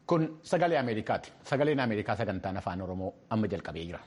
Kun sagalee Ameerikaati. Sagaleen Ameerikaa sagantaan afaan Oromoo amma jalqabee jira.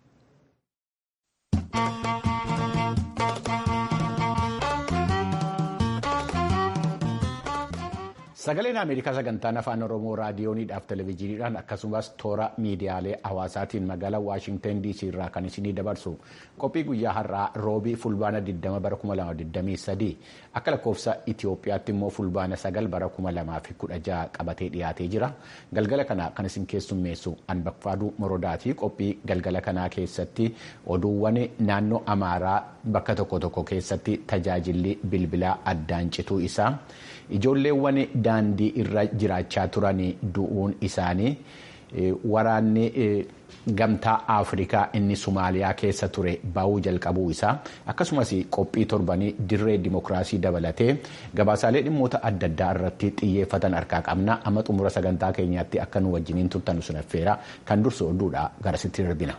Sagaleen Ameerikaa sagantaan afaan Oromoo raadiyooniidhaaf televezyiiniidhaan akkasumas toora miidiyaalee hawaasaatiin magaalaa Waashintan DC irraa kan isinii dabarsu qophii guyyaa har'aa roobii fulbaana 20 bara 2023 akka lakkoofsa Itoophiyaatti immoo fulbaana 9 bara 2016 qabatee dhiyaatee jira. Galgala kana kan isin keessummeessu Anbaqfaaduu Morodaati. Qophii galgala kanaa keessatti oduuwwan naannoo Amaaraa bakka tokko tokko keessatti tajaajilli bilbilaa addaan cituu isaa. Ijoolleewwan daandii irra jiraachaa turan du'uun isaanii waraanni gamtaa Afrikaa inni Somaaliyaa keessa ture ba'uu jalqabuu isaa akkasumas qophii torbanii dirree dimokiraasii dabalatee gabaasaalee dhimmoota adda addaa irratti xiyyeeffatan harkaa qabna amma xumura sagantaa keenyaatti akka nu wajjiniin turtan sun affeera kan dursu oduudha garasitti darbina.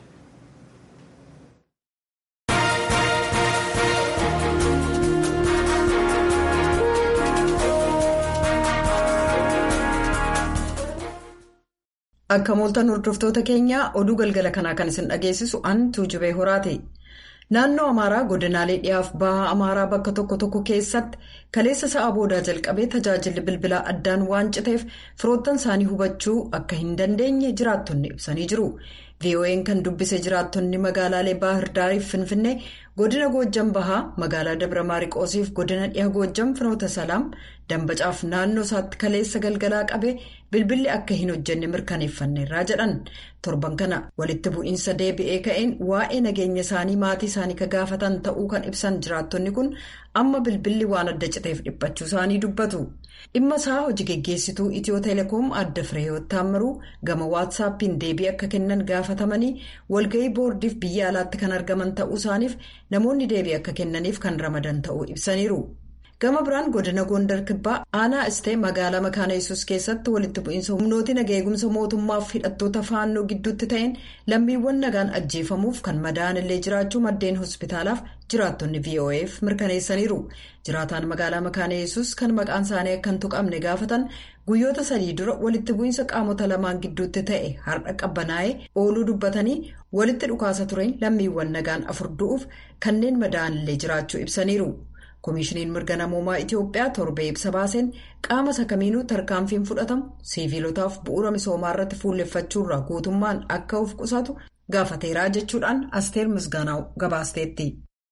Akka mooltan hordoftoota keenyaa oduu galgala kanaa kan isin dhageessisu an tuujubee horaati. Naannoo Amaaraa godinaalee dhiyaaf bahaa Amaaraa bakka tokko tokko keessatti kaleessa sa'a boodaa jalqabee tajaajilli bilbilaa addaan waan citeef firoottan isaanii hubachuu akka hin dandeenye jiraattonni ibsanii jiru. VOA'n kan dubbise jiraattonni magaalaalee Baahir Daariif Finfinnee godina Goojjam Bahaa magaalaa Dabra Maariqoosiif godina dhiha Goojjam Finoota Salaam Dambacaaf naannoo isaatti kaleessa galgalaa qabee bilbilli akka hin hojjenne mirkaneeffanneerraa jedhan torban kana walitti bu'iinsa deebi'ee ka'een waa'ee nageenya isaanii maatii isaanii ka gaafatan ta'uu kan ibsan jiraattonni kun amma bilbilli waan adda citeef dhiphachuu isaanii dubbatu. dhimma isaa hojii geggeessituu itiyoo teleekoom adda fireeyoot taammaruu gama waatsaappiin deebii akka kennan gaafatamanii walga'ii boordiif biyya alaatti kan argaman ta'uu isaaniif namoonni deebii akka kennaniif kan ramadan ta'uu ibsaniiru. gama biraan godina gondar kibbaa aanaa istee magaalaa makaana yesus keessatti walitti bu'iinsa humnooti nagaa eegumsa mootummaaf hidhattoota faannoo gidduutti ta'een lammiiwwan nagaan ajjeefamuuf kan madaa'an illee jiraachuu maddeen hospitaalaaf jiraattonni vo'eef mirkaneessaniiru jiraataan magaalaa makaana yesus kan maqaan isaanii akka hin tuqamne gaafatan guyyoota sadii dura walitti bu'iinsa qaamota lamaan gidduutti ta'e har'a qabbanaa'ee ooluu dubbatanii walitti dhukaasa tureen lammiiwwan nagaan afur du'uuf kanneen madaa'an illee jiraachuu ibsaniiru. koomishiniin mirga namoomaa itiyoophiyaa torbee ibsa baaseen qaama isa kamiinuu tarkaanfiin fudhatamu siiviilotaaf bu'uura misoomaa irratti fuulleffachuurraa guutummaan akka of qusatu gaafateeraa jechuudhaan asteer misgaanaa gabaasteetti.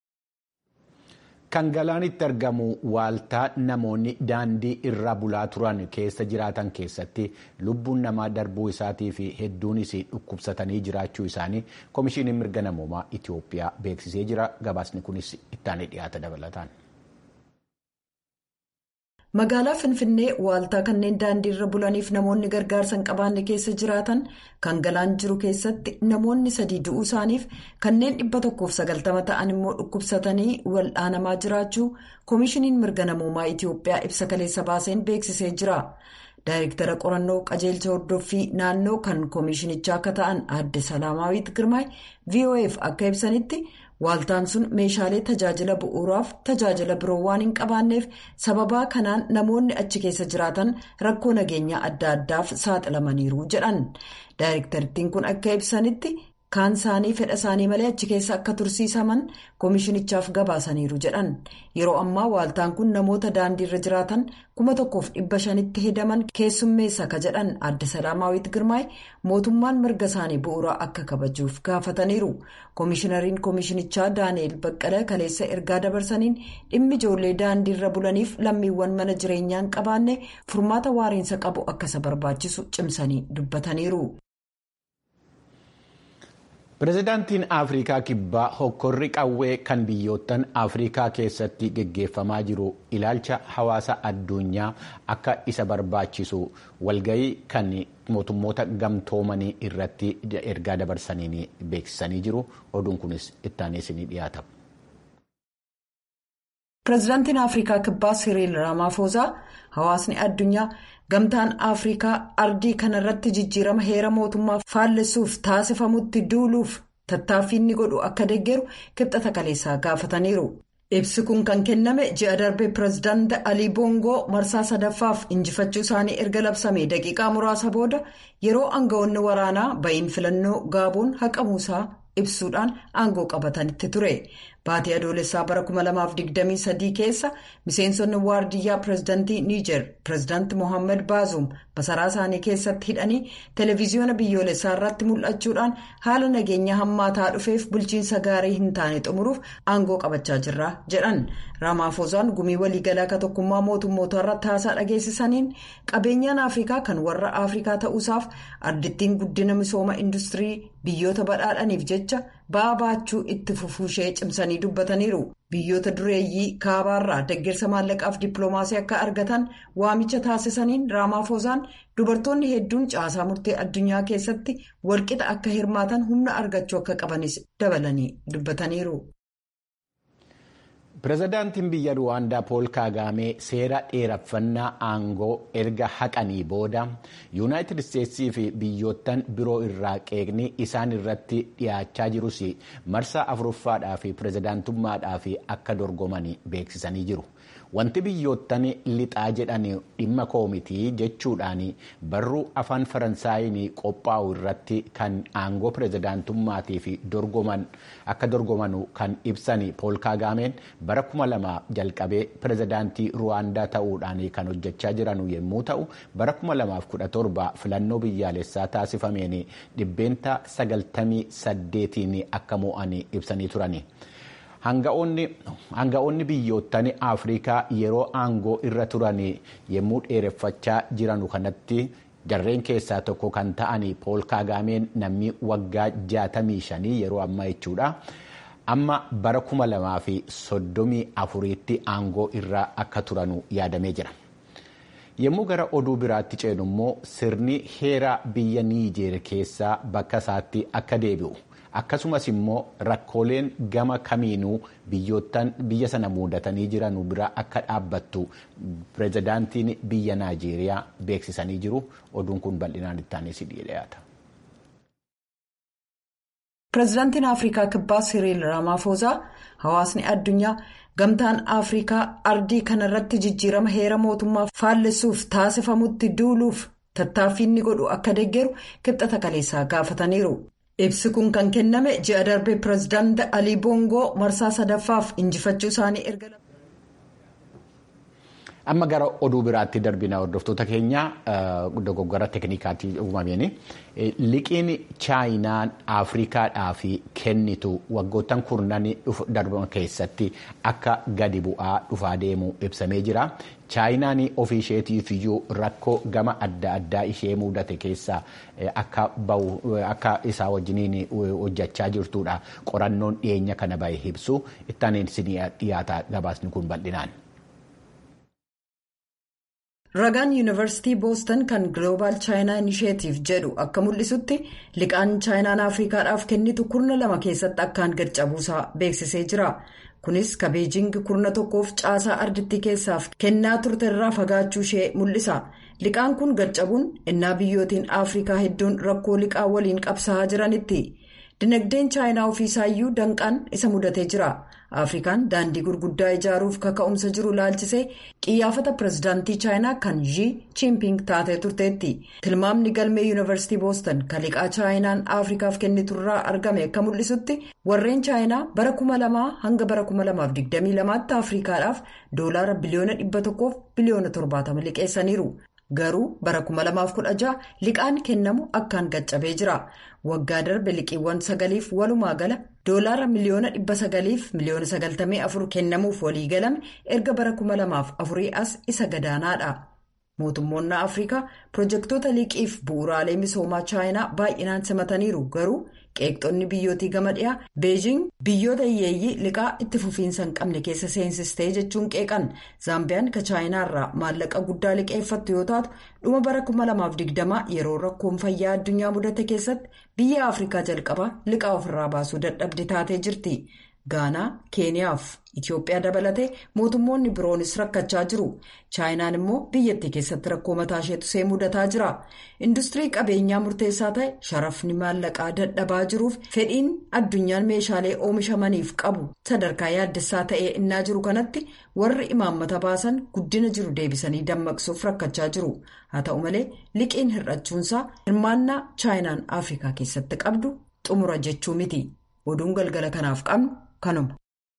kan galaanitti argamu waaltaa namoonni daandii irra bulaa turan keessa jiraatan keessatti lubbuun namaa darbuu isaatii fi hedduunis dhukkubsatanii jiraachuu isaanii koomishiniin mirga namoomaa itiyoophiyaa beeksisee jira gabaasni kunis ittaanee dhiyaata dabalataan. magaalaa finfinnee waaltaa kanneen daandii irra bulaniif namoonni gargaarsa hin qabaanne keessa jiraatan kan galaan jiru keessatti namoonni sadii du'uu isaaniif kanneen dhibba tokkoof sagaltama ta'an immoo dhukkubsatanii wal'aanamaa jiraachuu koomishiniin mirga namoomaa itiyoophiyaa ibsa kaleessa baaseen beeksisee jira. daayirektara qorannoo qajeelcha hordoffii naannoo kan koomishinichaa akka ta'an aadde salaamaawwiit girmaay vof akka ibsanitti waaltaan sun meeshaalee tajaajila bu'uuraaf tajaajila biroo waan hin qabaanneef sababaa kanaan namoonni achi keessa jiraatan rakkoo nageenyaa adda addaaf saaxilamaniiru jedhan daayirektarittiin kun akka ibsanitti kaan isaanii fedha isaanii malee achi keessa akka tursiisaman koomishinichaaf gabaasaniiru jedhan yeroo ammaa waaltaan kun namoota daandiirra jiraatan kuma tokkoof dhibba shanitti hedaman keessummeessa ka jedhan aadde salaamaawwiit girmaay mootummaan mirga isaanii bu'uuraa akka kabajuuf gaafataniiru koomishinariin koomishinichaa daani'eel baqqala kaleessa ergaa dabarsaniin dhimmi ijoollee daandiirra bulaniif lammiiwwan mana jireenyaa hin qabaanne furmaata waariinsa qabu akka isa barbaachisu cimsanii dubbataniiru. pireezidaantiin afrikaa kibbaa hokkorri qawwee kan biyyoottan afrikaa keessatti geggeeffamaa jiru ilaalcha hawaasa addunyaa akka isa barbaachisu walga'ii kan mootummoota gamtoomanii irratti ergaa dabarsaniin beeksisanii jiru oduun kunis ittaanee isinii dhiyaata. pireezidaantiin afrikaa kibbaa siriil raamaafoozaa hawaasni addunyaa. gamtaan afrikaa ardii kanarratti jijjiirama heera mootummaa faallessuuf taasifamutti duuluuf tattaaffii inni godhu akka deeggaru kibxata kaleessaa gaafataniiru Ibsi kun kan kenname ji'a darbe pireezidaanti Alii Boongoo marsaa sadaffaaf injifachuu isaanii erga labsame daqiiqaa muraasa booda yeroo aangawoonni waraanaa ba'iin filannoo gaaboon haqamuusaa ibsuudhaan aangoo qabatanitti ture. Baatii adoolessaa bara 2023 keessa miseensonni waardiyyaa pireezidaantii Niijer pireezidaanti Mohaammed Baazum masaraa isaanii keessatti hidhanii televiziyoona biyyoolessaa irratti mul'achuudhaan haala nageenya hammaataa dhufeef bulchiinsa gaarii hin taane xumuruuf aangoo qabachaa jirra jedhan. Raamaafosaan gumii waliigalaa akka tokkummaa mootummoota irratti haasaa dhageessisaniin qabeenyaan Afrikaa kan warra Afrikaa ta'uusaaf ardittiin guddina misooma industirii biyyoota badhaadhaniif jecha ba'aa baachuu itti fufuushee cimsanii dubbataniiru. Biyyoota dureeyyii kaabaarraa deeggarsa maallaqaaf dippiloomaasii akka argatan waamicha taasisaniin Raamaafosaan dubartoonni hedduun caasaa murtee addunyaa keessatti walqixa akka hirmaatan humna argachuu akka qabanis dabalanii dubbataniiru. Pireezidaantiin biyya Ruwaandaa Pool Kaagaamee seera dheeraffannaa aangoo erga haqanii booda yuunaayitid isteetsii fi biyyoottan biroo irraa qeeqni isaan irratti dhiyaachaa jirus marsaa afuruffaadhaa fi pireezidaantummaadhaa fi akka dorgoman beeksisanii jiru. Wanti biyyoottan lixaa jedhan dhimma koomitii jechuudhaan barruu afaan Faransaayiin qophaa'u irratti kan aangoo pireezidaantummaatii fi akka dorgoman kan ibsan Pool Kaagaameen bara kuma lama jalqabee pireezidaantii Ruwaandaa ta'uudhaan kan hojjechaa jiran yommuu ta'u bara kuma lamaaf kudha torba filannoo biyyaalessaa taasifameen dhibbeenta sagaltamii saddeetiin akka mo'an ibsanii turani. Hanga'oonni biyyoottan Afrikaa yeroo aangoo irra turan yommuu dheereffachaa jiranu kanatti jarreen keessaa tokko kan ta'an Pool Kaagaameen namni waggaa jaatamii shanii yeroo ammaa jechuudha. Amma bara kuma lamaa fi soddomii afuriitti aangoo irra akka turanu yaadamee jira. Yommuu gara oduu biraatti ceenu immoo sirni heera biyya Niijeer keessaa bakka isaatti akka deebi'u. akkasumas immoo rakkooleen gama kamiinuu biyya sana muudatanii jiran bira akka dhaabbattu pireezidaantiin biyya naajeeriyaa beeksisanii jiru oduun kun bal'inaan ittaanee si dhiyaata. pireezidaantiin afrikaa kibbaa siriil raamaafosaa hawaasni addunyaa gamtaan afrikaa ardii kanarratti jijjiirama heera mootummaa faallessuuf taasifamutti duuluuf tattaaffii inni godhu akka deeggaru kibxata kaleessaa gaafataniiru. ibsi kun kan kenname ji'a darbe pireezidaanti alii boongoo marsaa sadaffaaf injifachuu isaanii erga. amma gara oduu biraatti darbina hordoftoota keenya dogoggora teeknikaatii uumameen liqiin chaayinaan afrikaadhaaf kennitu waggoottan kurnan darban keessatti akka gadi bu'aa dhufaa deemu ibsamee jira. chaayinaan ofii isheetiif iyyuu rakkoo gama adda addaa ishee mudate keessaa akka isaa wajjiniin hojjechaa jirtudha qorannoon dhiyeenya kana bahe ibsu ittaan dhiyaata gabaasni kun bal'inaan. ragaan yuunivarsiitii booston kan gloobaal chaayinaa inisheetiif jedhu akka mul'isutti liqaan chaayinaan afrikaadhaaf kennitu kurna lama keessatti akkaan gad cabuusaa beeksisee jira. kunis ka beejing kurna tokkoof caasaa ardittii keessaaf kennaa turte irraa fagaachuu ishee mul'isa liqaan kun gad cabuun innaa biyyootiin afrikaa hedduun rakkoo liqaa waliin qabsaa'aa jiranitti dinagdeen chaayinaa ofiisaayyuu danqaan isa mudatee jira afrikaan daandii gurguddaa ijaaruuf kaka'umsa jiru laalchisee qiyyaafata pireezidaantii chaayinaa kan zhii chiimping taatee turteetti tilmaamni galmee yuunivarsiitii booston kan liqaa chaayinaan afrikaaf kenniturraa argame akka mul'isutti warreen chaayinaa bara 2000 hanga bara 2022tti afrikaadhaaf doolaara biliyoona 100 biliyoona 70 liqeessaniiru. garuu bara 2016 liqaan kennamu akkaan gaccabee jira waggaa darbe liqiiwwan sagaliif walumaa gala doolaara miliyoona 900 miliyoona 94 kennamuuf walii galame erga bara 2004 as isa gadaanaadha mootummoonni afrikaa pirojektoota liqiif bu'uuraalee misoomaa chaayinaa baay'inaan simataniiru garuu qeeqxonni biyyootii gama dhiyaa beejing biyyoota hiyyeeyyii liqaa itti fufiinsa hin qabne keessa seensistee jechuun qeeqan zaambiyaan ka chaayinaarraa maallaqa guddaa liqeeffattu yoo taatu dhuma bara 2020 yeroo rakkoon fayyaa addunyaa mudate keessatti biyya afrikaa jalqabaa liqaa ofirraa baasuu dadhabde taatee jirti gaanaa keeniyaaf itiyoophiyaa dabalatee mootummoonni biroonis rakkachaa jiru chaayinaan immoo biyyattii keessatti rakkoo mataa isheetu see mudataa jira industirii qabeenyaa murteessaa ta'e sharafni maallaqaa dadhabaa jiruuf fedhiin addunyaan meeshaalee oomishamaniif qabu sadarkaa yaaddessaa ta'ee innaa jiru kanatti warri imaammata baasan guddina jiru deebisanii dammaqsuuf rakkachaa jiru haa ta'u malee liqiin hir'achuunsaa hirmaannaa chaayinaan afrikaa keessatti qabdu xumura jechuu miti oduun galgala kanaaf qabnu kanuma.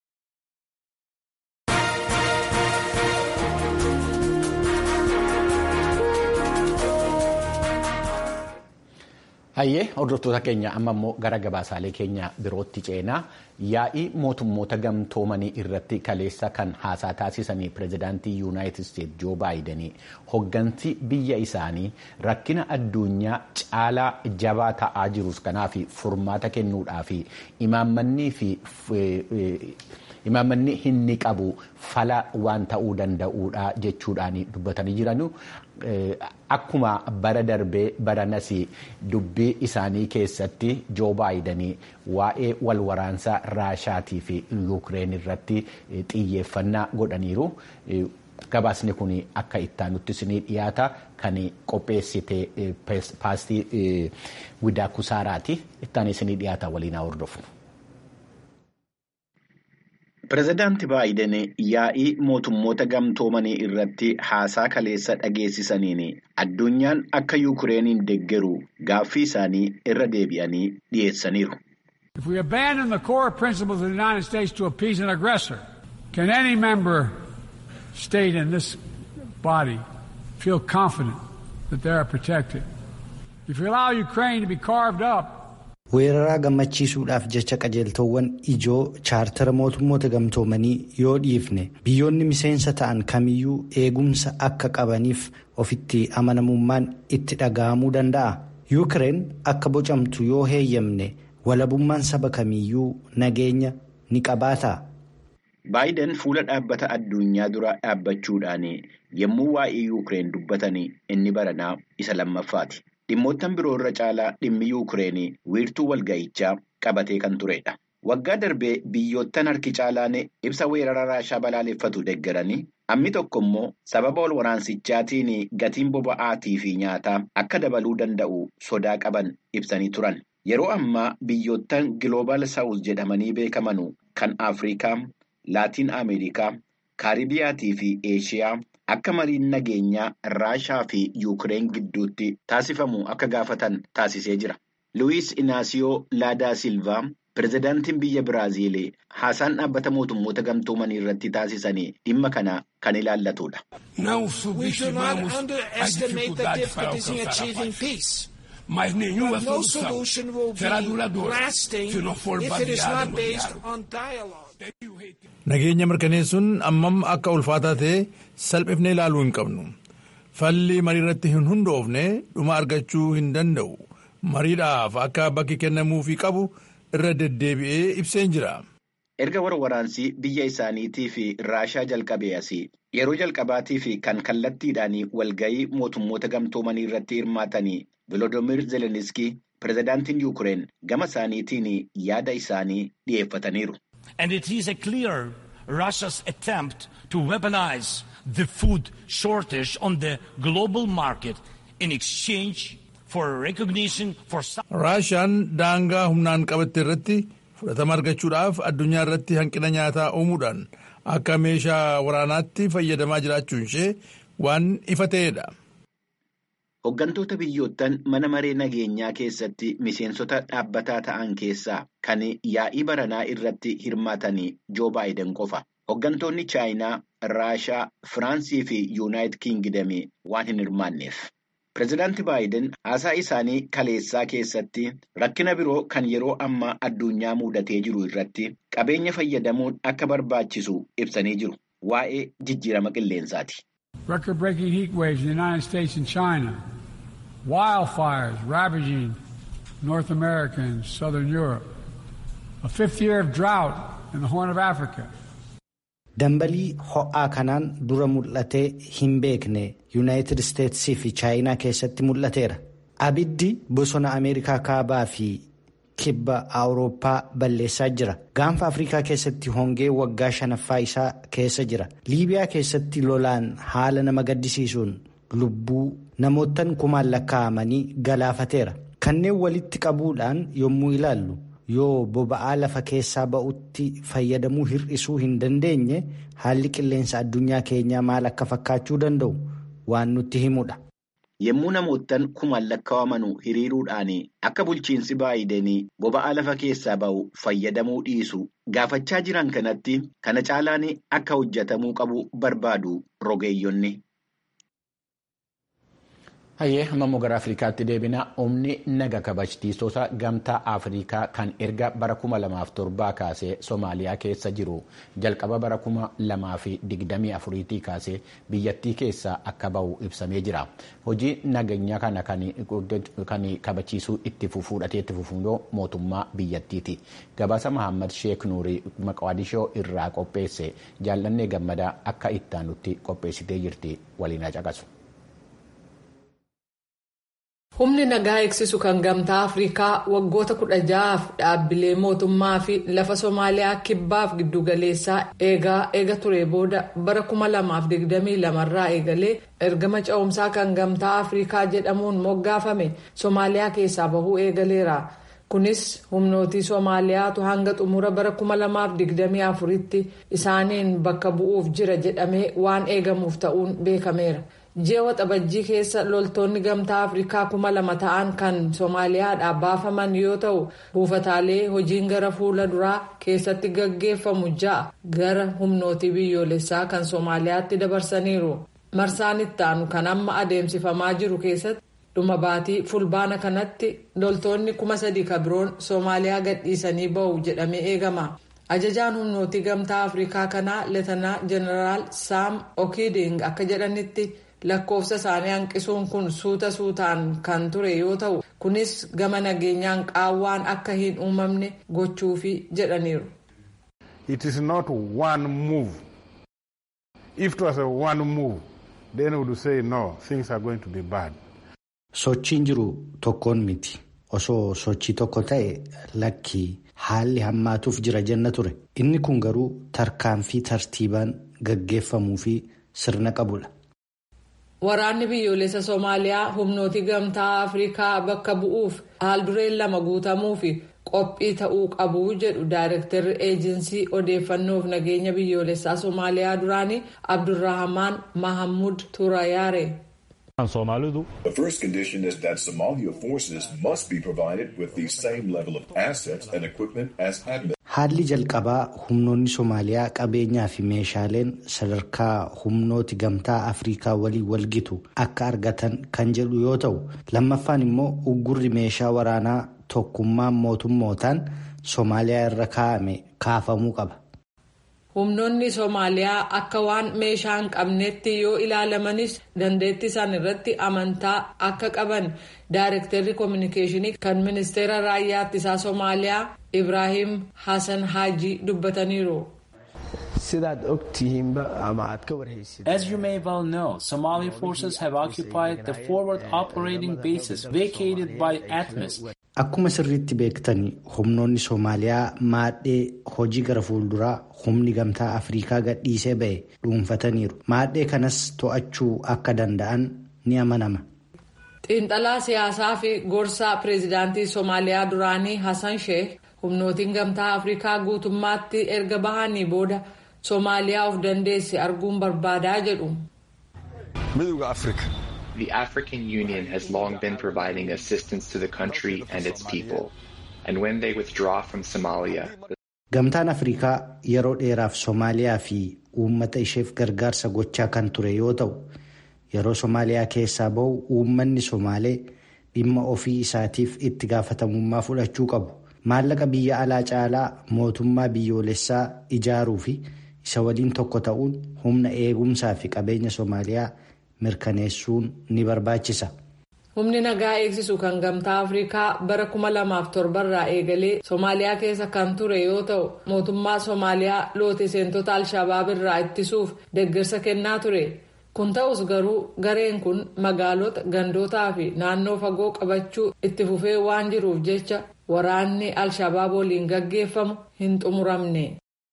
Hayyee hordoftoota keenya amma immoo gara gabaasaalee keenya birootti ceenaa yaa'ii mootummoota gamtoomanii irratti kaleessa kan haasaa taasisanii pirezidaantii yuunaayitid isteetsi joo baayidanii hoggansi biyya isaanii rakkina addunyaa caalaa jabaa ta'aa jirus kanaaf furmaata kennuudhaaf imaammannii fi imaammanni inni qabu fala waan ta'uu danda'uudha jechuudhaan dubbatanii jiranu. Akkuma bara darbee baranas dubbii isaanii keessatti joo baayidanii waa'ee wal waraansaa raashaatii fi yuukireen irratti xiyyeeffannaa godhaniiru. Gabaasni kun akka ittaanutti isinii dhiyaata kan qopheessite paastii widaa kusaaraati. Ittaan isinii dhiyaata waliin haa hordofnu. Pireezidaanti Baayiden yaa'ii mootummoota gamtoomanii irratti haasaa kaleessa dhageessisaniin addunyaan akka yuukireeniin deeggaru gaaffii isaanii irra deebi'anii dhiyeessaniiru. If we abandon the core principles of the United States to appease an aggressor, can any member state in this body feel confident that they are protected? If we allow Ukraine to be carved up, weeraraa gammachiisuudhaaf jecha qajeeltowwan ijoo chaartara mootummoota gamtoomanii yoo dhiifne biyyoonni miseensa ta'an kamiyyuu eegumsa akka qabaniif ofitti amanamummaan itti dhaga'amuu danda'a yuukireen akka bocamtu yoo heeyyamne walabummaan saba kamiyyuu nageenya ni qabaata. baayiden fuula dhaabbata addunyaa dura dhaabbachuudhaan yommuu waa'ee yuukireen dubbatan inni baranaa isa lammaffaati. Dhimmoottan biroo irra caalaa dhimmi yuukireenii wiirtuu walga'ichaa qabatee kan turedha. Waggaa darbee biyyoottan harki caalaan ibsa weerara raashaa balaaleffatu deeggaranii hammi tokko immoo sababa wal waraansichaatiin gatiin boba'aatii fi nyaataa akka dabaluu danda'u sodaa qaban ibsanii turan. Yeroo ammaa biyyoottan Giloobal Saawus jedhamanii beekaman kan Afrikaa, Laatiin Ameerikaa, Kaaribiyaatii fi Eeshiyaa. Akka mariin nageenyaa Raashaa fi Yuukireen gidduutti taasifamu akka gaafatan taasisee jira. Luwiis Inaasiyoo Laadaa Silvaa pirezidaantiin biyya Biraaziil haasaan dhaabbata mootummoota gamtoomanii irratti taasisanii dhimma kana kan ilaallatudha. Nageenya mirkaneessuun ammam akka ulfaataa ta'e salphifnee ilaaluu hin qabnu. Falli marii irratti hin hundoofne dhuma argachuu hin danda'u. Mariidhaaf akka bakki kennamuufii qabu irra deddeebi'ee ibseen jira. Erga warwaraansii biyya isaaniitii fi raashaa jalqabee asii yeroo jalqabaatii fi kan kallattiidhaan walga'ii mootummoota gamtoomanii irratti hirmaatanii Volodoomiir Zeleniskii pirezidaantiin Yuukireen gama isaaniitiin yaada isaanii dhiyeeffataniiru. And it is a clear Russia's attempt to weaponize the food shortage on the global market in exchange for recognition for Raashaan daangaa humnaan qabatte irratti fudhatama argachuudhaaf addunyaa irratti hanqina nyaataa uumuudhaan akka meeshaa waraanaatti fayyadamaa jiraachuun ishee waan ifa ta'edha. Hooggantoota biyyoottan mana maree nageenyaa keessatti miseensota dhaabbataa ta'an keessaa kan yaa'ii baranaa irratti hirmaatanii joo baayiden qofa. Hooggantoonni Chaayinaa, Raashaa, Firaansii fi Yuunaayitid Kiingidamii waan hin hirmaanneef. Pireezidaanti Baayiden haasaa isaanii kaleessaa keessatti rakkina biroo kan yeroo ammaa addunyaa mudatee jiru irratti qabeenya fayyadamuun akka barbaachisu ibsanii jiru. Waa'ee jijjiirama qilleensaati. Record-breaking heat waves in the United States and China, wildfires ravaging North America and Southern Europe, a fifth year of drought in the Horn of Africa. Dambalii ho'aa kanaan dura mul'atee hin beekne yuunaayitid isteetsii fi chaayinaa keessatti mul'ateera. Abiddi bosona Ameerikaa kaabaa fi kibba awurooppaa balleessaa jira gaanfa afrikaa keessatti hongee waggaa shanaffaa isaa keessa jira liibiyaa keessatti lolaan haala nama gaddisiisuun lubbuu namoottan kumaan lakkaa'amanii galaafateera kanneen walitti qabuudhaan yommuu ilaallu yoo boba'aa lafa keessaa ba'utti fayyadamuu hir'isuu hin dandeenye haalli qilleensa addunyaa keenyaa maal akka fakkaachuu danda'u waan nutti himudha. Yommuu namoottan kumaan lakkaa'aman hiriiruudhaan akka bulchiinsi baayidenii boba'aa lafa keessaa ba'u fayyadamuu dhiisu gaafachaa jiran kanatti kana caalaan akka hojjetamuu qabu barbaadu rogeeyyonni. Hayyee amma gara Afrikaatti deebina humni naga kabachiistota gamtaa Afrikaa kan erga bara kuma lamaaf torbaa kaasee Somaaliyaa keessa jiru jalqaba bara kuma lamaa fi digdamii afuriitii kaasee biyyattii keessaa akka bahu ibsamee jira. Hojii nageenya kana kan kabachiisuu itti fufuudhatee itti fufuun mootummaa biyyattiiti. Gabaasa Mahammad Sheek Nuurii Maqaadishoo irraa qopheesse jaallannee gammadaa akka ittaanutti qopheessitee jirti waliin caqasu. humni nagaa eegsisu kan gamtaa afrikaa waggoota kudha ja'aaf dhaabbilee mootummaa fi lafa soomaaliyaa kibbaaf giddugaleessaa eegaa eega ture booda bara 2022 irraa eegalee ergama ce'umsaa kan gamtaa afrikaa jedhamuun moggaafame soomaaliyaa keessaa bahuu eegaleera kunis humnootii soomaaliyaatu hanga xumura bara 2024tti isaaniin bakka bu'uuf jira jedhamee waan eegamuuf ta'uun beekameera. ji'a waxabajjii keessa loltoonni gamtaa afrikaa kuma lama ta'an kan soomaaliyaadhaa baafaman yoo ta'u buufataalee hojiin gara fuula duraa keessatti gaggeeffamu ja'a gara humnootii biyyoolessaa kan soomaaliyaatti dabarsaniiru marsaan ittaanu kan amma adeemsifamaa jiru keessatti dhuma baatii fulbaana kanatti loltoonni kuma sadii kabiroon soomaaliyaa gadhiisanii ba'u jedhamee eegama. ajajaan humnootii gamtaa afrikaa kanaa leetanaa jeneraal saam okiiding akka jedhanitti. lakkoofsa isaanii hanqisuun kun suuta suutaan kan ture yoo ta'u kunis gama nageenyaan qaawwaan akka hin uumamne gochuufi jedhaniiru. It is not one move. If it was a one move, then we would say no, things are going to be bad. Sochiin jiru tokkoon miti. Osoo sochii tokko ta'e lakkii haalli hammaatuuf jira jenna ture. Inni kun garuu tarkaanfii tartiibaan gaggeeffamuu fi sirna qabudha. Waraanni biyyoolessa Soomaaliyaa humnootii gamtaa Afrikaa bakka bu'uuf haaldureen lama guutamuu fi qophii ta'uu qabu jedhu daayirektarri eejinsii odeeffannoof nageenya biyyoolessaa Soomaaliyaa duraanii Abdurrahamaan Mahamud Turayaare. The first condition is that Somalia forces must be provided with the same level of assets and equipment as ADMIS. Haalli jalqabaa humnoonni Soomaaliyaa qabeenyaa fi meeshaaleen sadarkaa humnooti gamtaa Afrikaa waliin walgitu akka argatan kan jedhu yoo ta'u, lammaffaan immoo uggurri meeshaa waraanaa tokkummaan mootummootaan Soomaaliyaa irra kaa'ame kaafamuu qaba. humnoonni soomaaliyaa akka waan meeshaa hin qabneetti yoo ilaalamanis dandeettii isaan irratti amantaa akka qaban daayirektarri koominikeeshinii kan ministeera raayyaa ittisaa soomaaliyaa ibraahim hasan haajii dubbataniiru. As you may well know, Somali forces have occupied the forward operating bases vacated by ATMIS. Akkuma sirriitti beektani humnoonni Soomaaliyaa maadhee hojii gara fuulduraa humni gamtaa Afrikaa gadhiisee ba'e dhuunfataniiru. Maadhee kanas to'achuu akka danda'an ni amanama. Xiinxalaa siyaasaa fi gorsaa pireezidaantii Soomaaliyaa duraanii Hassan Sheikh humnootiin gamtaa Afrikaa guutummaatti erga bahanii booda Soomaaliyaa of dandeesse arguun barbaadaa jedhu. Midowga Afrika. The African Union has long been providing assistance to the country and its people. And when they withdraw from Somalia, Gamtaan Afrikaa yeroo dheeraaf Soomaaliyaa fi uummata isheef gargaarsa gochaa kan ture yoo ta'u, yeroo Soomaaliyaa keessaa bahu uummanni Somaalee dhimma ofii isaatiif itti gaafatamummaa fudhachuu qabu. Maallaqa biyya alaa caalaa mootummaa biyyoolessaa ijaaruu fi isa waliin tokko ta'uun humna eegumsaa fi qabeenya Soomaaliyaa mirkaneessuun ni barbaachisa. Humni nagaa eegsisu kan gamtaa Afrikaa bara 2007 irraa eegalee Soomaaliyaa keessa kan ture yoo ta'u mootummaa Soomaaliyaa loote seentota Alshabaab irraa ittisuuf deeggarsa kennaa ture. kun ta'us garuu gareen kun magaalota gandootaa fi naannoo fagoo qabachuu itti fufee waan jiruuf jecha waraanni alshabaab waliin gaggeeffamu hin xumuramne.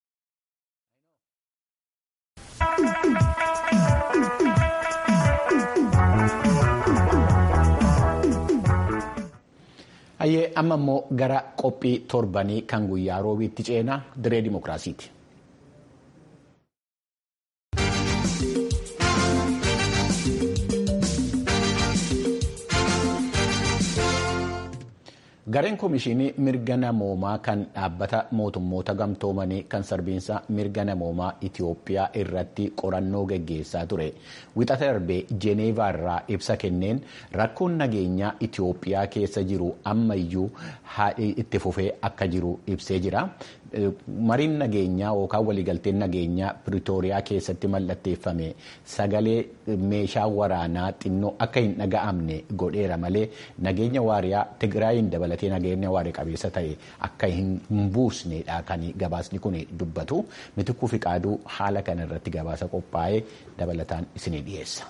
Hayyee amma immoo gara qophii torbanii kan guyyaa roobiitti ceenaa diree dimookiraasiiti. Gareen Komishinii Mirga Namoomaa kan dhaabbata mootummoota gamtoomanii kan sarbiinsa mirga namoomaa Itiyoophiyaa irratti qorannoo gaggeessaa ture. Wixata darbee Jeeneevaa irraa ibsa kenneen rakkoon nageenyaa Itiyoophiyaa keessa jiru ammayyuu itti fufee akka jiru ibsee jira. Mariin nageenyaa yookaan waliigalteen nageenyaa Piriitooriyaa keessatti mallatteeffame sagalee meeshaa waraanaa xinnoo akka hin dhaga'amne godheera malee nageenya waariyaa Tigraayin dabalatee nageenya waarii qabeessa ta'e akka hin buusnedha kan gabaasni kun dubbatu. Mitikuu fi qaaduu haala kana irratti gabaasa qophaa'ee dabalataan isinii dhiyeessa.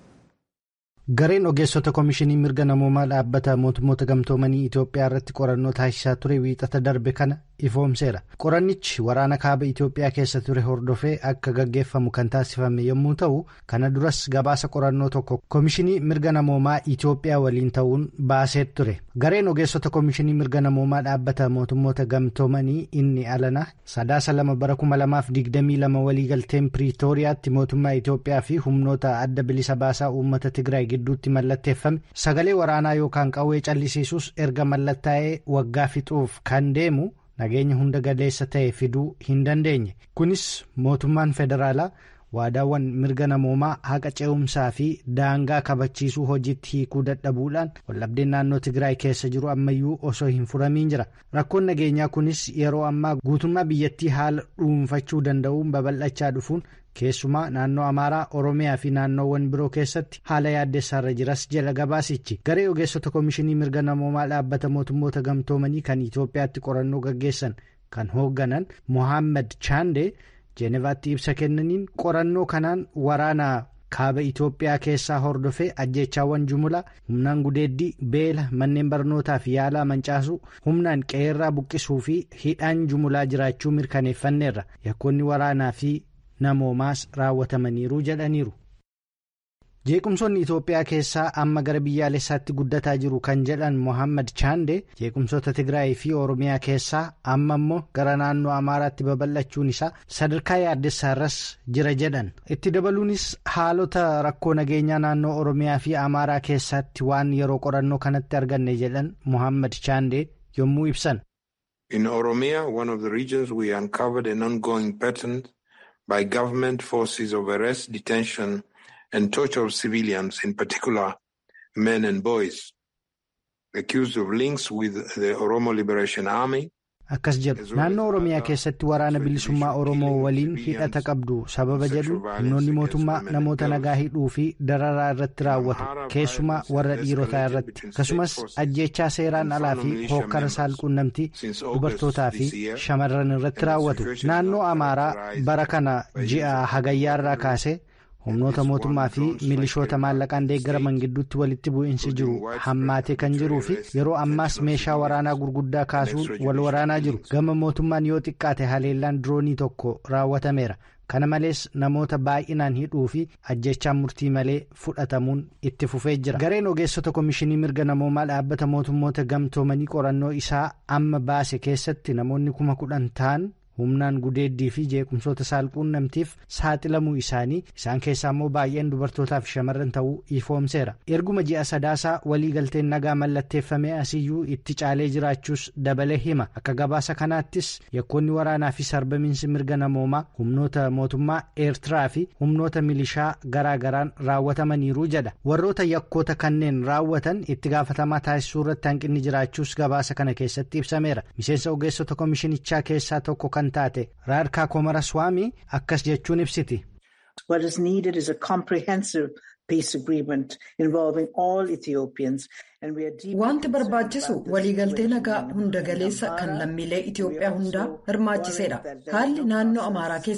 Gareen ogeessota komishinii mirga namoomaa dhaabbata mootummoota gamtoomanii Itoophiyaa irratti qorannoo taasisaa ture wiixata darbe kana ifoomseera. Qorannichi waraana kaaba Itoophiyaa keessa ture hordofee akka gaggeeffamu kan taasifame yommuu ta'u, kana duras gabaasa qorannoo tokko komishinii mirga namoomaa Itoophiyaa waliin ta'uun baasee ture. Gareen ogeessota komishinii mirga namoomaa dhaabbata mootummoota gamtoomanii inni alana sadaasa lama bara kuma lamaaf digdamii lama waliigalteen Piriitooriyaatti mootummaa Itoophiyaa fi humnoota adda bilisa baasaa uummata Tigraay gidduutti mallatteeffame sagalee waraanaa yookaan qawwee callisiisuus erga mallattaa'ee waggaa fixuuf kan deemu nageenya hunda galeessa ta'e fiduu hin dandeenye kunis mootummaan federaalaa waadaawwan mirga namoomaa haqa ce'umsaa fi daangaa kabachiisuu hojiitti hiikuu dadhabuudhaan wallabdeen naannoo tigraay keessa jiru ammayyuu osoo hin furamiin jira rakkoon nageenyaa kunis yeroo ammaa guutummaa biyyattii haala dhuunfachuu danda'uun babal'achaa dhufuun keessumaa naannoo amaaraa oromiyaa fi naannoowwan biroo keessatti haala yaaddessaarra jiras jala gabaasichi garee ogeessota komishinii mirga namoomaa dhaabbata mootummoota gamtoomanii kan itoophiyaatti qorannoo gaggeessan kan hoogganan mohaammed chaandee jeenevaatti ibsa kennaniin qorannoo kanaan waraana kaaba itoophiyaa keessaa hordofee ajjeechaawwan jumlaa humnaan gudeeddii beela manneen barnootaa fi yaalaa mancaasuu humnaan qeerraa buqqisuu fi hidhaan jumlaa jiraachuu mirkaneeffanneerra yakkoonni waraanaa fi namoomaas raawwatamaniiru jedhaniiru. jeequmsoonni itoophiyaa keessaa amma gara biyyaalessaatti guddataa jiru kan jedhan mohaammed chaande jeequmsoota tigraay fi oromiyaa keessaa amma immoo gara naannoo amaaraatti babal'achuun isaa sadarkaa yaaddessaarras jira jedhan itti dabaluunis haalota rakkoo nageenyaa naannoo oromiyaa fi amaaraa keessatti waan yeroo qorannoo kanatti arganne jedhan mohaammed chaande yommuu ibsan. In Oromia, one of the regions we uncovered an ongoing pattern by government forces of arrest, detention, and torture of civilians, in particular men and boys, accused of links with the Oromo Liberation Army. akkas jedhu naannoo oromiyaa keessatti waraana bilisummaa oromoo waliin hidhata qabdu sababa jedhu humnoonni mootummaa namoota nagaa hidhuu fi dararaa irratti raawwatu keessumaa warra dhiirotaa irratti akkasumas ajjeechaa seeraan alaa fi hookkara saalquunnamtii dubartootaa fi shamarran irratti raawwatu naannoo amaaraa bara kana ji'a hagayyaarraa kaasee. humnoota mootummaa fi milishoota maallaqaan deeggaraman gidduutti walitti bu'iinsi jiru hammaatee kan jiruu fi yeroo ammaas meeshaa waraanaa gurguddaa kaasuun wal waraanaa jiru gama mootummaan yoo xiqqaate haleellaan diroonii tokko raawwatameera kana malees namoota baay'inaan hidhuu fi ajjechaan murtii malee fudhatamuun itti fufee jira gareen ogeessota komishinii mirga namoomaa dhaabbata mootummoota gamtoomanii qorannoo isaa amma baase keessatti namoonni kuma kudhan ta'an. humnaan gudeeddii fi jeequmsoota saalquunnamtiif saaxilamuu isaanii isaan keessaa immoo baay'een dubartootaa fi shamarran ta'uu ifoomseera erguma ji'a sadaasaa waliigalteen nagaa mallatteeffamee asiyyuu itti caalee jiraachuus dabalee hima akka gabaasa kanaattis yakkoonni waraanaa fi sarbamiinsi mirga namoomaa humnoota mootummaa eertiraa fi humnoota milishaa garaagaraan raawwatamaniiru jedha warroota yakkoota kanneen raawwatan itti gaafatamaa taasisuu irratti hanqinni jiraachuus gabaasa kana keessatti ibsameera miseensa ogeessota komishinichaa keessaa tokko kan taate raarkaa komaraswaamii akkas jechuun ibsiti. What is needed is a comprehensive peace agreement involving all Ethiopians. Wanti barbaachisu waliigaltee nagaa hunda galeessa kan lammiilee Itoophiyaa hundaa hirmaachiseedha. Haalli naannoo Amaaraa keessa jiru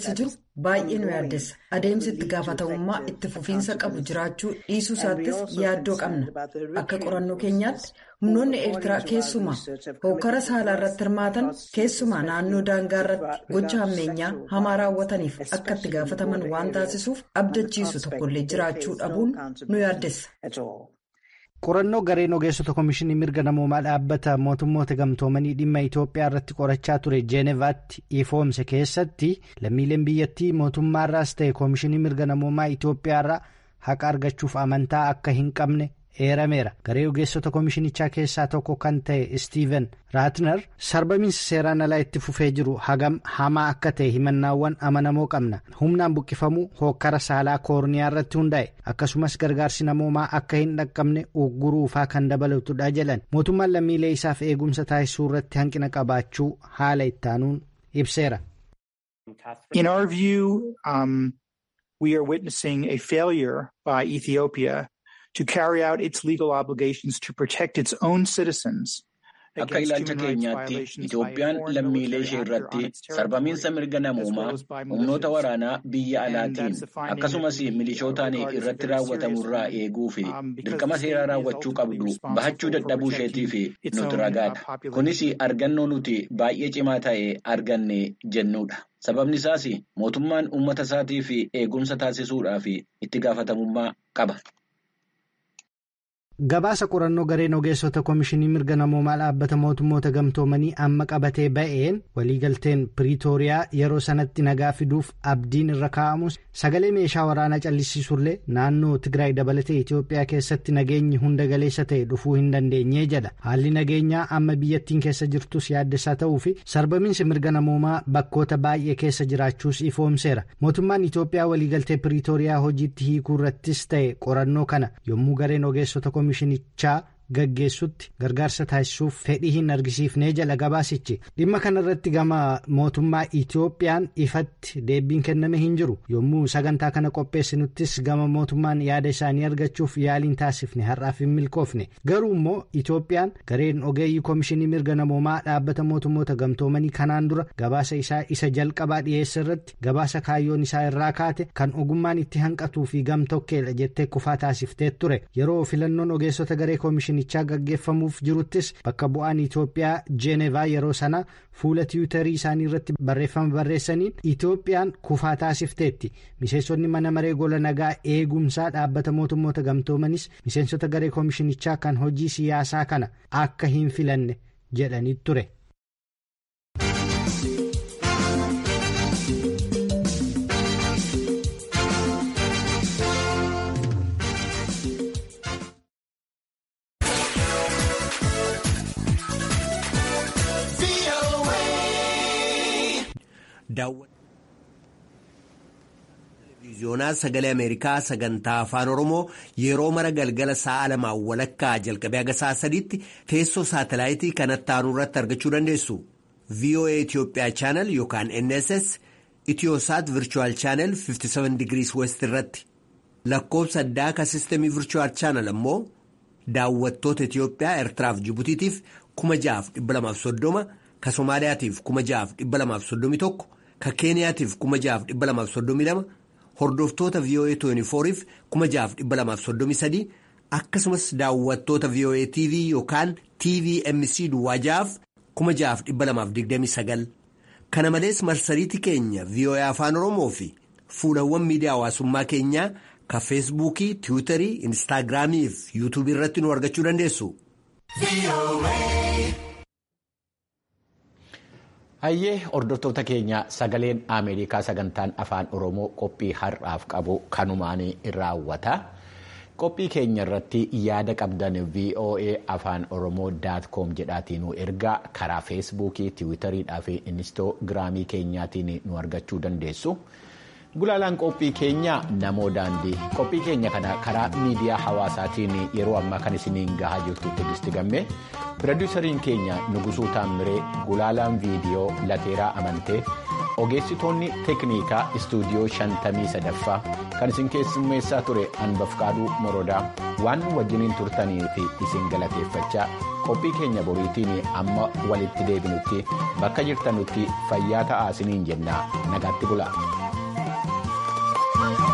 baay'ee nu yaaddessa adeemsi itti gaafatamummaa itti fufiinsa qabu jiraachuu dhiisuu isaattis yaaddoo qabna akka qorannoo keenyaatti humnoonni eertiraa keessumaa hokkara saalaa irratti hirmaatan keessumaa naannoo daangaa irratti gocha hammeenyaa hamaa raawwataniif akka itti gaafataman waan taasisuuf abdachiisu tokkollee jiraachuu dhabuun nu yaaddessa. qorannoo gareen ogeessota komishinii mirga namoomaa dhaabbata mootummoota gamtoomanii dhimma itoophiyaa irratti qorachaa ture jeenevaatti ifoomse keessatti lammiileen biyyattii mootummaarraas ta'e komishinii mirga namoomaa itoophiyaarraa haqa argachuuf amantaa akka hin qabne eerameera garee ogeessota komishinichaa keessaa tokko kan ta'e istiiven raatner sarbamiinsa seeraan alaa itti fufee jiru hagam hamaa akka ta'e himannaawwan amanamoo qabna humnaan buqqifamuu hookkara saalaa koorniyaa irratti hundaa'e akkasumas gargaarsi namoomaa akka hin dhaqqabne ugguruufaa kan dabalatudha jedhan mootummaan lammiilee isaaf eegumsa taasisuu irratti hanqina qabaachuu haala ittaanuun ibseera. In our view, um, we are witnessing a failure by Ethiopia to carry out its legal obligations to protect its own citizens. Akka ilaalcha keenyaatti Itoophiyaan lammiilee ishee irratti sarbamiinsa mirga namoomaa humnoota waraanaa biyya alaatiin akkasumas milishootaan irratti raawwatamurraa eeguu fi dirqama seeraa raawwachuu qabdu bahachuu dadhabuu isheetiif nuti ragaadha. Kunis argannoo nuti baay'ee cimaa ta'e arganne jennuudha. Sababni isaas mootummaan uummata isaatii fi eegumsa taasisuudhaaf itti gaafatamummaa qaba. gabaasa qorannoo gareen ogeessota komishinii mirga namoomaa dhaabbata mootummoota gamtoomanii amma qabatee ba'een waliigalteen piriitooriyaa yeroo sanatti nagaa fiduuf abdiin irra kaa'amus sagalee meeshaa waraanaa callisiisullee naannoo tigraay dabalatee itiyoophiyaa keessatti nageenyi hunda galeessa ta'e dhufuu hin dandeenye jedha haalli nageenyaa amma biyyattiin keessa jirtus yaaddessaa ta'uu fi sarbamiinsi mirga namoomaa bakkoota baay'ee keessa jiraachuus ifoomseera mootummaan itiyoophiyaa waliigaltee piriitooriyaa hojiitti hiikuu irrattis ta'e qorannoo kana yommuu gareen ogeessota komishinichaa gaggeessutti gargaarsa taasisuuf fedhii hin argisiifnee jala gabaasichi dhimma kanarratti gama mootummaa itoophiyaan ifatti deebiin kenname hin jiru yommuu sagantaa kana qopheessinuttis gama mootummaan yaada isaanii argachuuf yaaliin taasifne har'aaf hin milkoofne garuu immoo itoophiyaan gareen ogeeyyii komishinii mirga namoomaa dhaabbata mootummoota gamtoomanii kanaan dura gabaasa isaa isa jalqabaa dhiyeessa irratti gabaasa kaayyoon isaa irraa kaate kan ogummaan itti hanqatuu fi gamtokkeedha jettee kufaa taasiftee ture yeroo filannoon ogeessota garee komishinii gaggeeffamuuf jiruttis bakka bu'aan Itoophiyaa Jeenevaa yeroo sana fuula tiwutarii isaanii irratti barreeffama barreessaniin Itoophiyaan kufaa taasifteetti miseensonni mana maree gola nagaa eegumsaa dhaabbata mootummoota gamtoomanis miseensota garee komishinichaa kan hojii siyaasaa kana akka hin filanne jedhanii ture. Televiziyoonaa sagalee Ameerikaa sagantaa afaan Oromoo yeroo mara galgala sa'a lamaan walakkaa jalqabee haga sa'a sadiitti teessoo saatalaayitii kanatti aanu irratti argachuu dandeessu. VOA Itoophiyaa chaanal yookaan NSS Itiyoosaat Virchuwal chaanal 57 digirii West irratti lakkoofsa addaa ka sistemii Virchuwal chaanal ammoo daawwattoota Itiyoophiyaa Eertiraaf Jibutiitiif 6,230 ka Somaaliyaatiif 6,231 ka Keeniyaatiif 6,232 hordoftoota VOA 24f 6,233 akkasumas daawwattoota VOA TV yookaan TVMC Duwwaajaaf 6,229 kana malees marsariitii keenya VOA Afaan Oromoo fi fuulawwan miidiyaa hawaasummaa keenyaa ka feesbuukii tiwiitarii instaagiraamii fi yuutuubii irratti nu argachuu dandeessu. Hayyee hordoftoota keenya sagaleen Ameerikaa sagantaan afaan Oromoo qophii har'aaf qabu kanumaan raawwata. Qophii keenya irratti yaada qabdan VOA afaan Oromoo com jedhaatiin nu ergaa karaa feesbuukii, tiwiitariidhaa fi inistoogiraamii keenyaatiin nu argachuu dandeessu. Gulaalaan qophii keenya namoo daandii qophii keenya kana karaa miidiyaa hawaasaatiin yeroo ammaa kan isiniin gahaa jirtu Tigisti Gammee piroodiisariin keenya Nugusuu Taammiree gulaalaan viidiyoo Lateeraa Amantee ogeessitoonni teeknikaa istuudiyoo shantamii sadaffaa kan isin keessummeessaa ture Anbafkaaduu Morodaa waan wajjiniin turtanii fi isin galateeffachaa qophii keenya boriitiin amma walitti deebinutti bakka jirtanutti fayyaa ta'aa isiniin jennaa nagaatti bulaa. Thank you.